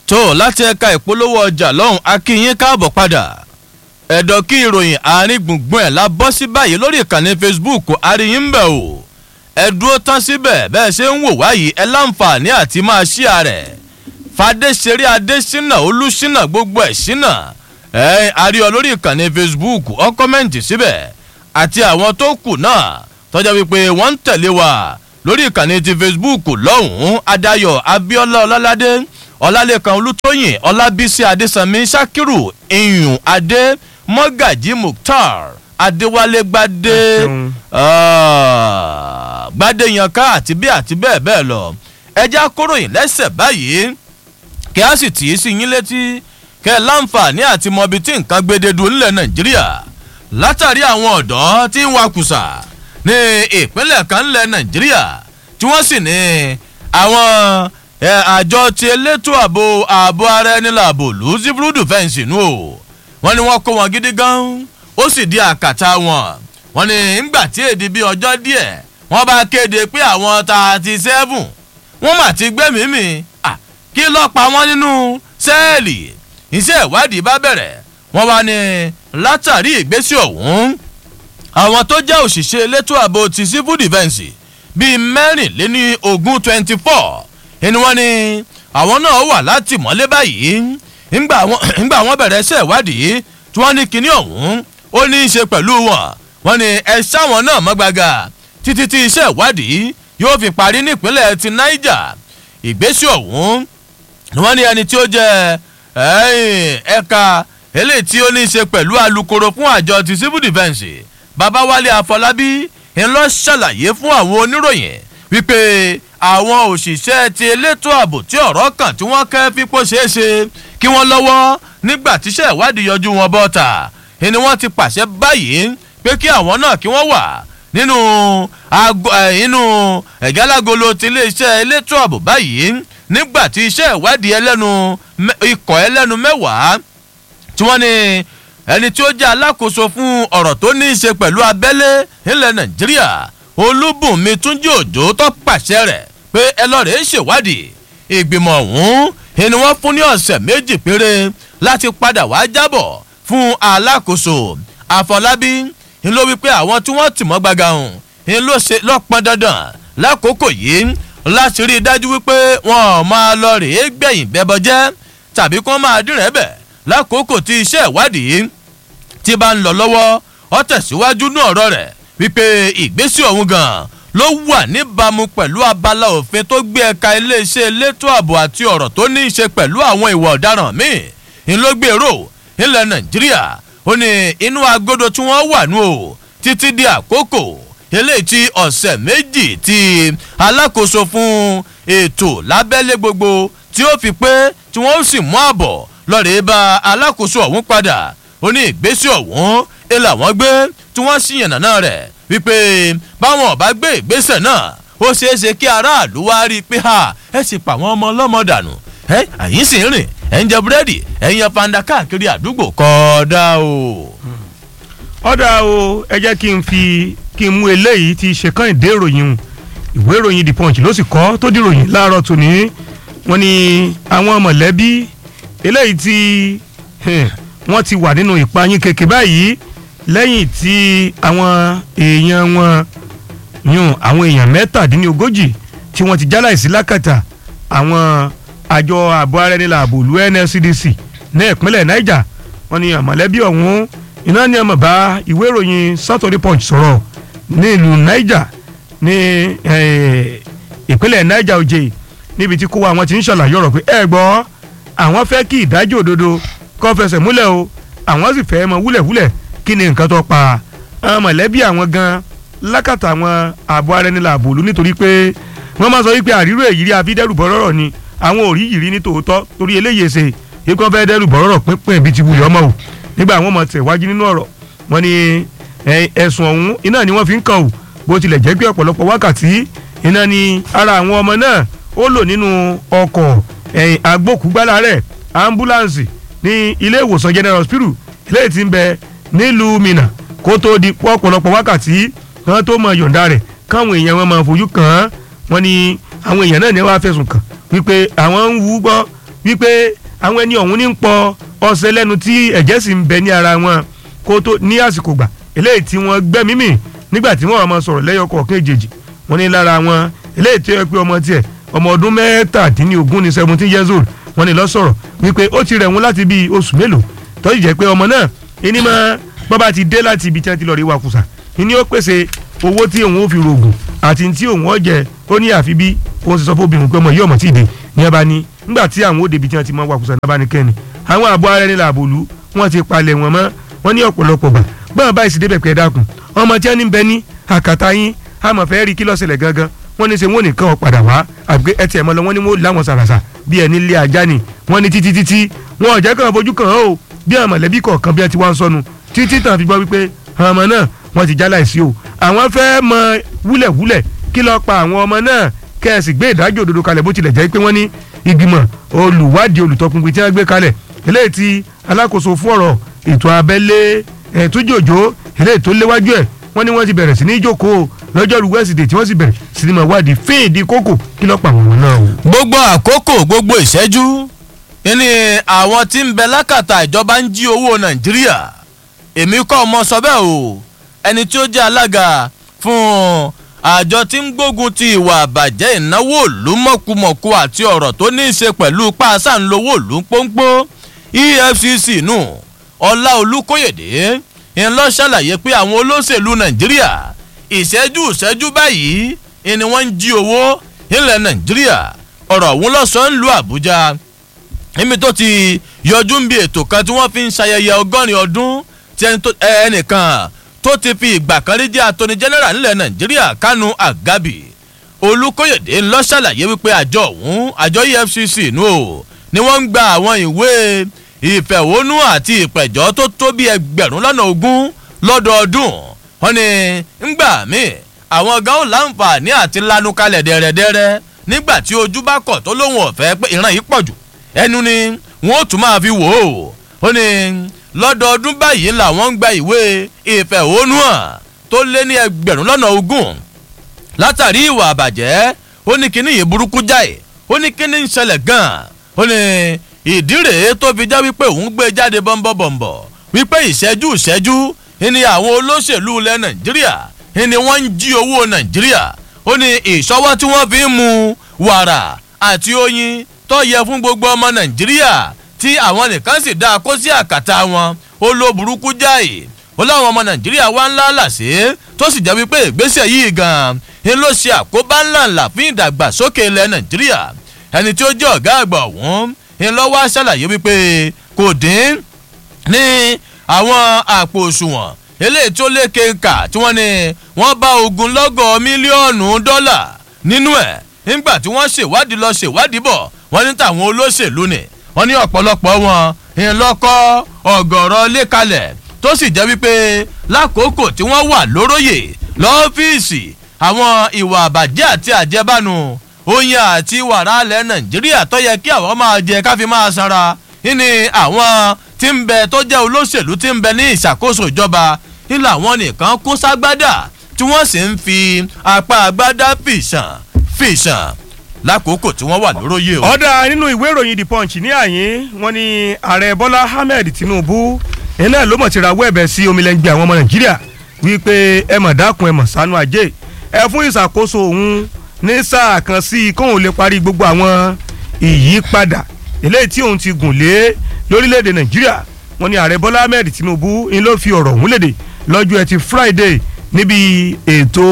tó láti ẹ̀ka ìpolówó ọjà lọ́hùn akínyín káàbọ̀ padà ẹ̀dọ̀ kí ìròyìn àárín gbùngbùn ẹ̀ la bọ́ sí báyìí lórí ìkànnì facebook àríyìn ń bẹ̀ o ẹ dúró tán síbẹ̀ bẹ́ẹ̀ ṣe ń wò wáyìí ẹ láǹfààní àti máa ṣí àrẹ̀ fàdéṣeré adésínà olùsínà gbogbo ẹ̀ sínà ẹ àríọ lórí ìkànnì facebook ọ kọ́mẹ́ǹtì síbẹ̀ àti àwọn tó kù náà tọ́jà wípé wọ́n ń tẹ̀lé wa lórí ìkànnì ti facebook lọ́hùn-ún adayọ̀ abiola ọláládé ọlálẹ́kan olùtóyìn ọlábísí adésanmi sakiru iyùn adé mọ́gàjí mukhtar adéwálé gbadé gbadé yanká àti bí àti bẹ́ẹ̀ bẹ́ẹ̀ lọ ẹjẹ́ akóròyìn lẹ́sẹ̀ báyìí kí a sì tì í sí yín létí kẹ́ ẹ láǹfààní àti mọbi tí nǹkan gbẹdẹdù ńlẹ̀ nàìjíríà látàrí àwọn ọ̀dọ́ tí ń wakùsà ní ìpínlẹ̀ kan ńlẹ̀ nàìjíríà tí wọ́n sì ní àwọn àjọ ti elétò ààbò ààbò ara ẹni làbò lù civil defence nù o wọ́n ní wọ́n kó wọn gidi gan ó sì di àkàtà wọn wọ́n ní ńgbà tí èdè bíi ọjọ́ díẹ̀ wọ́n bá kéde pé àwọn thirty seven wọ́n mà ti gbẹ́mìí mi kí lọ́ọ́ pa wọ́n nínú sẹ́ẹ̀lì iṣẹ́ ìwádìí bá bẹ̀rẹ̀ wọ́n wá ní látàrí ìgbésí ọ̀hún àwọn tó jẹ́ òṣìṣẹ́ elétò ààbò ti civil defence bíi mẹ́rìnléní ogún twenty four ẹni wọ́n ní àwọn náà wà láti mọ́lé báyìí ńgbà wọ́n bẹ̀rẹ̀ iṣẹ́ ìwádìí tí wọ́n ní kinní ọ̀hún ó ní í ṣe pẹ̀lú wọn wọ́n ní ẹ sáwọn náà mọ́ gbaga títí tí iṣẹ́ ìwádìí yóò fi parí nípínlẹ̀ ti niger ìgbésí ọ̀hún ni wọ́n ní ẹni tí ó jẹ́ ẹ̀ka eléyìí tí ó ní í ṣe pẹ̀lú alūkkóró fún àjọ ti civil defence babawale afọlábí ńlọ ṣàlàyé fún àwọn oníròyìn wípé àwọn òṣìṣẹ́ ti elétò ààbò tí ọ̀rọ̀ kàn tí wọ́n kẹ́ fipò ṣeé ṣe kí wọ́n lọ́wọ́ nígbà tíṣẹ́ ìwádìí yọjú wọn bọ́ta ni wọ́n ti pàṣẹ báyìí pé kí àwọn náà kí wọ́n wà nínú inú ẹ̀gálágolo ti iléeṣẹ́ elétò ààbò báyìí nígbà tí iṣẹ́ ìwádìí ẹlẹ́nu ikọ̀ ẹlẹ́nu mẹ́wàá tí wọ́n ní ẹni tí ó jẹ́ alákòóso fún ọ̀rọ̀ tó ní í ṣe pẹ̀lú abẹ́lé ilẹ̀ nàìjíríà olúbùnmi túnjí òjò tó pàṣẹ rẹ̀ pé ẹ lọ́ọ́ rẹ̀ ṣèwádìí ìgbìmọ̀ ọ̀hún ni wọ́n fún ní ọ̀sẹ̀ méjì péré láti padà wá jábọ̀ fún alákòóso àfọlábí ń ló wípé àwọn tí wọ́n tì mọ́ gbaga hàn ń ló ṣe lọ́pọn dandan lákòókò yìí láti rí i dájú wípé wọn ò máa lọ rèé gbẹ̀yìn bẹ́bọ jẹ́ tàbí kí wọ́n máa dín rẹ̀ bẹ̀ lákòókò tí iṣẹ́ ìwádìí ti bá ń lọ lọ́wọ́ ọ tẹ̀síwájú ní ọ̀rọ̀ rẹ̀ wípé ìgbésí ọ̀hún gan ló wà níbàámu pẹ̀lú abala òfin tó gbé ẹ̀ka iléeṣẹ́ elétò ààbò àti ọ̀rọ̀ tó ní í ṣe pẹ̀lú àwọn ìwà ọ̀daràn míì ńlọgbèrò ilẹ̀ nàìjíríà ó ní inú agodo tí wọ́n wà nù o títí di àkókò eléyìí tí ọ̀sẹ̀ méjì tí alákòóso fún ètò lábẹ́lé gbogbo tí ó fi pé tí wọ́n sì mú àbọ̀ lọ́ọ̀rẹ́ bá alákòóso ọ̀hún padà ó ní ìgbésí ọ̀hún ẹ làwọn gbé tí wọ́n sì yànnà náà rẹ̀ wípé báwọn ọba gbé ìgbésẹ̀ náà ó ṣeé ṣe kí aráàlú wá rí i pé ha ẹ sì pa àwọn ọmọ ọlọ́mọ dànù ẹ àyín sì ń rìn ẹ ń jẹ búrẹ́dì ẹ ń yan fanda káàkiri àdúgbò kọ́ọ́dá o. ọ̀dà o ẹ jẹ́ kí n fi kí n mú eléyìí ti ṣe kán ìdé ìròyìn ìwé ìròyìn the punch ló sì kọ́ tó dìròyìn láàárọ̀ tòní wọ́n ní àwọn mọ̀lẹ́bí eléyìí tí wọ́n ti wà nínú ìpayín keke báyìí lẹ́yìn tí àwọn èèyàn wọn yún àwọn èèyàn mẹ́tàdínlógójì tí wọ́n ti jáláìsí lákàtà àwọn àjọ ààbò ara ẹni làbò lu nscdc ní ìpínlẹ̀ niger wọ́n ní àmọ̀lẹ́bí ọ̀hún iná ní ọmọ bá ìwé ìròyìn saturday punch sọ̀rọ̀ ní ìlú niger ní ìpínlẹ̀ niger òjè níbi tí kó wa àwọn ti ń ṣàlàyé ọ̀rọ̀ pé ẹ gbọ́ àwọn fẹ́ kí ìdájọ́ òdodo kọ́ fẹsẹ̀ múlẹ̀ o àwọn sì fẹ́ mọ wúlẹ̀wúlẹ̀ kí ni nǹkan tó pa àwọn mọ̀lẹ́bí àwọn gan lákàtà àwọn ààbò ara ẹni làbò lù nítorí pé wọ́n máa sọ wípé àrírò èyí rí abídẹ́rùbọ̀ rọ̀rọ̀ ni àwọn ò rí yìí rí ní tòótọ́ torí eléyìí ṣe ikú fẹ́ dẹ́rùbọ̀ rọ̀rọ̀ pínpín ibi ti wulẹ̀ ọmọ o nígbà àwọn ọmọ tẹ̀ wájú nínú ọ̀rọ̀ wọn ni ẹ̀sùn ọ̀hún iná ni wọ́n fi ń kàn o bó tilẹ̀ jẹ́ pé ọ̀pọ̀lọpọ̀ wákàtí iná ni ara àwọn ọmọ náà ó lò nínú ọkọ̀ agbókùgbálà rẹ̀ ambulance ní ilé ìwòsàn general hospital eléyìí ti ń bẹ nílùú mina kó tó di ọ̀pọ̀lọpọ̀ wákàtí kan tó mọ yọ̀ǹda rẹ̀ káwọn èèyàn wọn máa fojú kàn án wọn ni àwọn èèyàn náà ní wàá fẹ̀sùn kàn wípé àwọn ń wú gbọ́ wípé àwọn ẹni ọ̀hún ní ń pọ ọṣẹ lẹ́nu tí ẹ̀jẹ̀ sì ń bẹ ní ara wọn kó tó ní àsìkò gbà eléyìí tí wọ́n gbẹ́mí mì nígbà tí wọ́n máa sọ̀rọ̀ lẹ́yọ kọ̀ọ̀kan èjèèjì wọ́n ní lára wọn eléyìí tí ó yẹ pé ọmọ tiẹ̀ ọmọ ọdún mẹ́tàdínlógún ní seventeen years old wọ́n ní lọ sọ̀rọ̀ wípé ó ti rẹ̀ wọ́n láti bíi oṣù mélòó tó sì jẹ́ pé ọmọ náà ìní mọ́ bọ́ba ti dé láti ibi tí wọ́n ti lọ rí wakùsà ìní ó pèsè owó tí òun ó fi rògùn àti tí òun ó jẹ ó ní àfi bí òun ti sọ fún obìnrin pé ọmọ yìí ọmọ tí ì dé ní ẹ bá ní nígbà tí àwọn òde ibi tí wọ́n ti mọ wakùsà náà bá ní kẹ́ni àwọn àbọ̀ ara ẹni làbòlú wọ́n ti palẹ̀ wọn mọ́ wọ́n ní ọ̀pọ̀lọpọ̀ gbà bọ́n báyìí sì débẹ̀ pẹ́ dákun ọmọ tí wọ́n ní bẹ ní àkàtà yín àmọ̀ fẹ́ rí kí ló ṣẹlẹ̀ gangan wọ́n ní ṣe wọ́n nìkan ọ̀ padà wá àgbẹ̀ ẹ tiẹ̀ mọ́ lọ wọ́n ní wọ́n láwọn sàràsà bí ẹni lé ajá ni wọ́n ní títí títí wọn ò jẹ́ kàn fojú kàn ó bí àwọn mọ̀lẹ́bí kọ̀ọ̀kan bí ẹ ti wá ń sọnù títí tàn fi gbọ́ wípé àwọn ọmọ náà wọ́n ti já láìsí o àwọn fẹ́ mọ wúlẹ̀wúlẹ̀ kí ló pa àwọn ọmọ náà kẹ́ẹ̀sì gbé ìdájọ́ òdodo kalẹ̀ bó tilẹ̀ jẹ́ pé wọ́n ní ìgbìmọ̀ olùwádìí olùtọpinpin tí wọ́n gbé kalẹ̀ eléyìí tí alákòóso fún ọ̀rọ̀ ètò abẹ́lé ẹ̀túnjòjò eléyìí tó léwájú ẹ̀ wọ́n ní wọ́n ti bẹ̀rẹ̀ sí ní jókòó lọ́jọ́rú wẹ́sídẹ̀ẹ́ tí wọ́n sì bẹ̀rẹ̀ sí ní máa wádìí fíìdì kókò kí ló pa àwọn ọmọ náà o. gbogbo àkókò gbogbo ìṣẹ́jú ní àwọn tí ń bẹ lákàtà ìjọba ń jí owó nàìjíríà èmi kọ́ ọmọ sọ bẹ́ẹ̀ o ẹni tí ó jẹ́ alága fún àjọ tí ń gbógun ti ìwà àbàjẹ́ ìnáwó òlú mọ̀kùmọ̀kù àti ọ̀rọ̀ tó ní í ṣe pẹ̀lú páàsà ńlówó òlú pọ́npọ́ efcc nù ọlá olùkóyèdè ń lọ ṣàlàyé pé àwọn olóṣèlú nàìjíríà ìṣẹ́jú ìṣẹ́jú báyìí ni wọ́n ń jí owó ilẹ̀ nàìjíríà ọ̀rọ̀ ọ̀hún lọ́sàn-án lu àbújá níbi tó ti yọjú ń bí ètò kan tí wọ́n fi ń ṣayẹyẹ ọgọ́rin ọdún tí ẹnìkan tó ti fi ìgbà kan rí jẹ́ atoni general nílẹ̀ nàìjíríà kánú àgábì olùkóyèdè ńlọ ṣàlàyé wípé àjọ ọ̀hún àjọ efcc nù o ni wọ́n ń gba àwọn ìwé ìfẹ̀hónú àti ìpẹ̀jọ́ tó tó bí ẹgbẹ̀rún lọ́nà ogún lọ́dọọdún wọ́n ní ńgbà míì àwọn gan ó láǹfààní àti lanu kalẹ̀ dẹ̀rẹ̀dẹ̀rẹ̀ nígbà tí ojú bá kọ̀ tó lóun ọ̀fẹ́ pé ìran yìí pọ̀ jù ẹnu ni wọ́n ó tún máa fi wò ó ó ní lọ́dọọdún báyìí làwọn ń gba ìwé ìfẹ̀hónú hàn tó lé ní ẹgbẹ̀rún lọ́nà ogún látàrí ìwà àbàjẹ́ ó ní kíní yìí burúkú jáì ó ní kíní ń ṣẹlẹ̀ gan-an ó ní ìdí rèé tó fi já wípé òun gbé jáde bọ́ńbọ́bọ̀ǹbọ̀ wípé ìṣẹ́jú ìṣẹ́jú ni àwọn olóṣèlú ilẹ̀ nàìjíríà ni wọ́n ń jí owó nàìjíríà ó ní ìṣọwọ́ tí wọ́n fi ń mu wàrà àti oyin tó yẹ fún gbogbo ọmọ nàìjíríà tí àwọn nìkan sì dá kó sí àkàtà wọn ó ló burúkú jáì ó láwọn ọmọ nàìjíríà wá ńlá làṣẹ tó sì jẹ́ wípé ìgbésẹ̀ yìí gan-an ni ló ṣe àkóbá ńláńlá fún ìdàgbàsókè ilẹ̀ nàìjíríà ẹni tí ó jẹ́ ọ̀gá àgbà ọ̀hún ni lọ́wọ́ ṣàlàyé wípé kò dín ní àwọn àpò òṣùwọ̀n eléyìí tó lé kéńkà tí wọ́n ní wọ́n bá ogunlọ́gọ̀ mílíọ̀nù dọ́là nínú ẹ̀ nígbà tí wọ́n ṣèwádìí lọ ṣèwádìí bọ̀ wọ́n ní tàwọn olóṣèlú ni wọ́n ní ọ̀pọ̀lọpọ̀ wọn ìlọ́kọ́ ọ̀gọ̀rọ̀ lékalẹ̀ tó sì jẹ́ wípé lákòókò tí wọ́n wà lóróyè lọ́fíìsì àwọn ìwà àbàjẹ́ àti àjẹbánu oyin àti wàrà alẹ́ nàìjíríà tó yẹ kí àwọn máa jẹ káfí máa sanra ní àwọn tí ń bẹ tó jẹ́ olóṣèlú tí ń bẹ ní ìṣàkóso ìjọba nílò àwọn nìkan kó ságbádà tí wọ́n sì ń fi apá agbádá fìṣàn fìṣàn lákòókò tí wọ́n wà lóróyè o. ọ̀dà nínú ìwé ìròyìn the punch ní àyín wọn ni ààrẹ bọ́lá ahmed tinubu iná ló mọ̀ ti rawọ́ ẹ̀bẹ̀ sí omilẹ̀ngbẹ̀ àwọn ọmọ nàìjíríà wípé ẹ mọ̀ dákun ẹ mọ̀ sánú ajé ẹ fún ìṣàkóso òun ní sáà kan sí i kóun lè parí gbogbo àwọn ìyípadà eléyìí tí òun ti gùn lé lórílẹ̀‐èdè nàìjíríà wọn ni ààrẹ bọ́lá ahmed tinubu ń ló fi ọ̀rọ̀ òun léde lọ́jọ́ ẹtì friday níbi ètò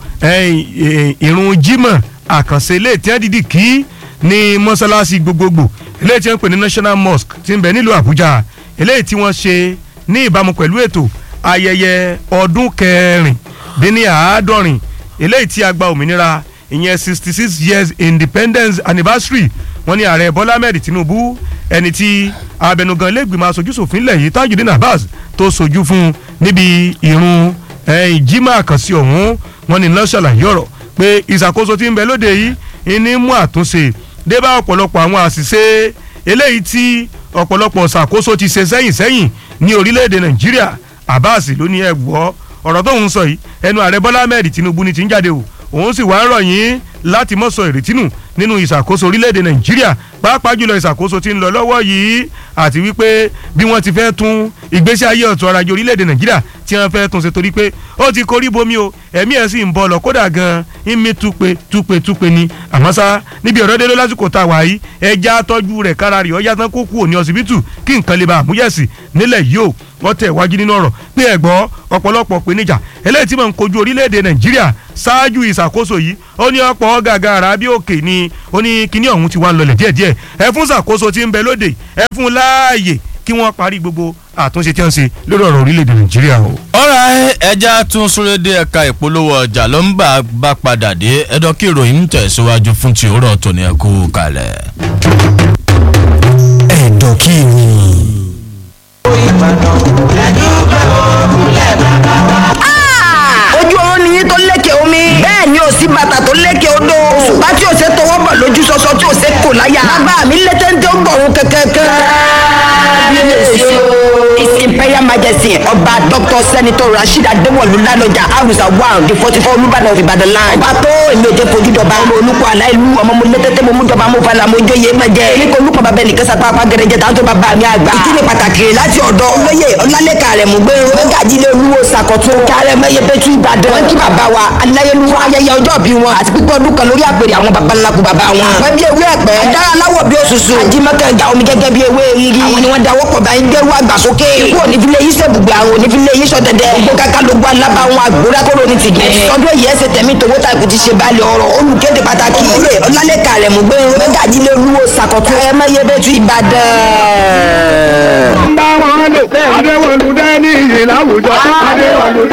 ìrun jímọ̀ àkànṣe ilé tí wọ́n dìdì kí ní mọ́ṣáláṣí gbogbogbò eléyìí tí wọ́n pè ní national mosque ti ń bẹ nílùú àbújá eléyìí tí wọ́n ṣe ní ìbámu pẹ̀lú ètò ayẹyẹ ọdún kẹrin dín ní àádọ́rin eléyìí tí a gba òmìnira ìyẹn sixty six years independence anniversary wọ́n ní ààrẹ bọ́lá ahmed tinubu ẹni tí abẹnugan lẹ́gbìmọ̀ aṣojúṣòfin lẹ̀ yìí tajudeen abbas tó sojú fún níbi ìrun jimá àkànṣe ọ̀hún wọ́n ní lọ́ṣàlàyé ọ̀rọ̀ pé ìṣàkóso tí ń bẹ lóde yìí ní mú àtúnṣe débà ọ̀pọ̀lọpọ̀ àwọn àṣìṣe eléyìí tí ọ̀pọ̀lọpọ̀ ṣàkóso ti ṣe sẹ́yìn sẹ́yìn ní orílẹ̀-èdè nàìjíríà abbas ló ní ẹ gbọ́ ọ̀rọ̀ tó ń sọ yìí ẹnu ààrẹ bọ́lá ahmed tinubu ni ti ń jáde o òun sì wá ń rọ̀ yín láti mọ̀ sọ ìrètí nù nínú ìṣàkóso orílẹ̀-èdè nàìjíríà pàápàá jùlọ ìṣàkóso tí ń lọ lọ́wọ́ yìí àti wípé bí wọ́n ti fẹ́ tún ìgbésí ayé ọ̀tún ọrọ̀ ajé orílẹ̀-èdè nàìjíríà tí wọ́n fẹ́ tún ṣe torí pé ó ti korí bomi o ẹ̀mí ẹ̀ sì ń bọ̀ lọ kódà gan-an ń mí túpe túpe túpe ni àmọ́ sá níbi ọ̀rọ̀ délé lásìkò tá a wà yìí ẹja tọ́jú rẹ̀ kára rẹ̀ ọ̀yá tán kó kú òní ọsibítù kí nǹkan lè ba àmúyẹ̀sì nílẹ̀ yìí o wọ́n tẹ̀ wájú nínú ọ̀rọ̀ pé ẹ̀gbọ́ ọ̀pọ̀lọpọ̀ péníjà eléyìí tí mò ń kojú orílẹ̀-èdè nàìjíríà ṣáájú ìṣàkóso yìí ó ní ọ̀pọ̀ gàgàrà bí òkè ni ó ní kíní ọ̀hún ti wá ń lọlẹ̀ díẹ̀díẹ̀ ẹ fún ṣàkóso tí ń bẹ lóde ẹ fún láàyè kí wọ́n parí gbogbo àtúnṣe tí wọ́n ṣe lórí ọ̀rọ̀ orílẹ̀-èdè nàìjíríà o. ọ̀rọ̀ ẹja tún súré dé ẹ̀ka ìpolówó ọjà ló ń bá bá padà dé ẹ̀dọ́ kí ìròyìn ń tẹ̀síwájú fún ti òwúrọ̀ tòní ẹ̀kú kalẹ̀. ẹ̀dọ̀ kí ni. ojú oorun ni yín tó lékè omi bẹ́ẹ̀ ni ò sí bàtà tó lékè odò òṣùpá tí ò ṣe tọwọ́ bọ̀ lójú sọsọ tí ò ṣe kò láyà bàbá mi lé téńté ó gbọ̀run kẹ̀kẹ́kẹ́ kábíyèsí o his imperial majesty ọba dr senator rasheed adéwọlú lálọjà arusa one the forty four olùbàdàn of ibadan land ọba tó èmi ò jẹ́ fojú dọba ọmọ olùkọ́ aláìlú ọmọ mo lé téńté mo mú jọba mo falà mo jóye má jẹ èmi kò olùkọ́ bàbá ẹnìkan sàpá apá gẹrẹjẹ tá a tó bàbá mi àgbà ìkíni pàtàkì láti ọ̀dọ̀ olóyè ọlálẹ́kà rẹ̀ mú gbé mẹ́gàjílé olúwo sàkọ̀tún kárẹ̀ mẹ́yẹ pẹ̀tù ìbàdàn wọn kí bàbá wa aláyélúwà ayẹyẹ ọjọ́ bí wọn àti pípọ́ ọdún kan lórí àpèrè àwọn baba ńlá kú bàbá wọn. wọ́n bí ewé ẹ̀pẹ́ dára láwọ̀ bí òṣùṣù ajímọ́kẹ́ ìjà omi gẹ́gẹ́ bí ewé rírí àwọn ni wọ́n dáwọ́ pọ̀ báyìí gbẹ́rú àgbà sókè ikú onífilé yìí sẹ́bùgbé àwọn onífilé yìí sọ̀dẹ̀dẹ̀ gbogbo kaka ló gbọ́ alábà wọn àgbóra kóró ní tìgẹ̀ sọdún èyí ẹsẹ̀ tẹ̀mí tòwó ta kò ti ṣe balẹ̀ ọ̀rọ̀ olùkéde pàtàkì ilé ọlálẹ́kà rẹ̀ mú gbé mẹ́gàjílé olúwo sàkọ̀tún ẹ̀ mẹ́yẹ bẹ́tù ìbàdàn. bá wọn lò adéwọlú dání ìyè láwùjọ adéwọlú